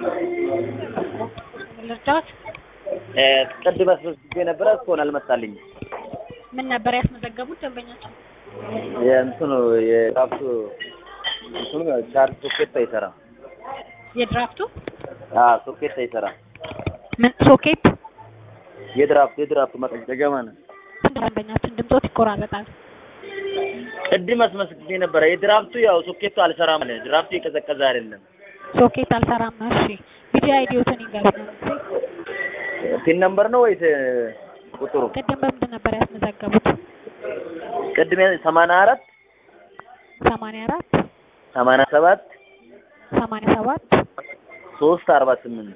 ልርዳዎት? ቅድም አስመዝግቤ ነበረ እስካሁን አልመጣልኝም። ምን ነበር ያስመዘገቡት ደንበኛቸው? የእንትኑ የራሱ እንትኑ ቻርጅ ሶኬት አይሰራም። የድራፍቱ አዎ ሶኬት አይሰራም። ምን ሶኬት? የድራፍቱ የድራፍቱ መቀንጨጫ ማለት ነው። ደንበኛችን ድምጾት ይቆራረጣል። ቅድም አስመዝግቤ ነበረ። የድራፍቱ ያው ሶኬቱ አልሰራም አለ። ድራፍቱ የቀዘቀዘ አይደለም። ሶኬት አልሰራም ነው። እሺ ቪዲዮ አይዲዮትን ይንገሩኝ። ፒን ነምበር ነው ወይስ ቁጥሩ? ቅድም በምንድን ነበር ያስመዘገቡት? ቅድም ሰማንያ አራት ሰማንያ አራት ሰማንያ ሰባት ሰማንያ ሰባት ሶስት አርባ ስምንት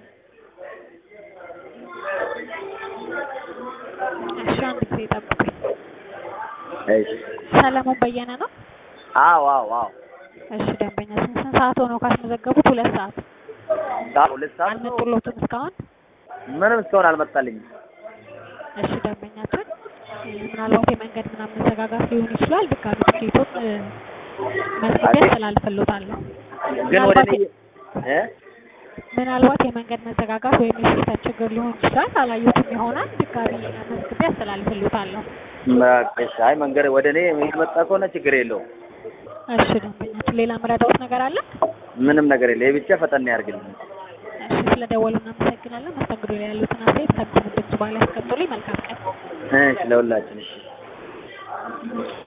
እሺ አንድ ጊዜ ጠብቁኝ። እሺ ሰለሞን በየነ ነው? አዎ አዎ አዎ እሺ ደንበኛችን ስንት ሰዓት ሆነው ካስመዘገቡት? ሁለት ሰዓት አዎ ሁለት ሰዓት ነው። አልመጡሎትም እስካሁን? ምንም እስካሁን አልመጣልኝም። እሺ ደንበኛችን ምናልባት የመንገድ ምናምን መዘጋጋት ሊሆን ይችላል። ድጋሚ ትኬቱን መዝግቤ አስተላልፍልዎታለሁ። ግን ወደ እኔ እ ምናልባት የመንገድ መዘጋጋት ወይም የሲስተም ችግር ሊሆን ይችላል። አላየሁትም ይሆናል። ድጋሚ መዝግቤ አስተላልፍልዎታለሁ። በቃ እሺ። አይ መንገድ ወደ እኔ የመጣ ከሆነ ችግር የለውም። እሺ ደንበኛችን ሌላ ምረዳዎት ነገር አለ? ምንም ነገር የለ። ብቻ ፈጠን ያድርግልኝ። እሺ ስለደወሉ እናመሰግናለን። መስተንግዶ ላይ ያሉትን አስተያየት ከምትምድብ በኋላ ያስቀምጡልኝ። መልካም ቀን። እሺ ለሁላችን እሺ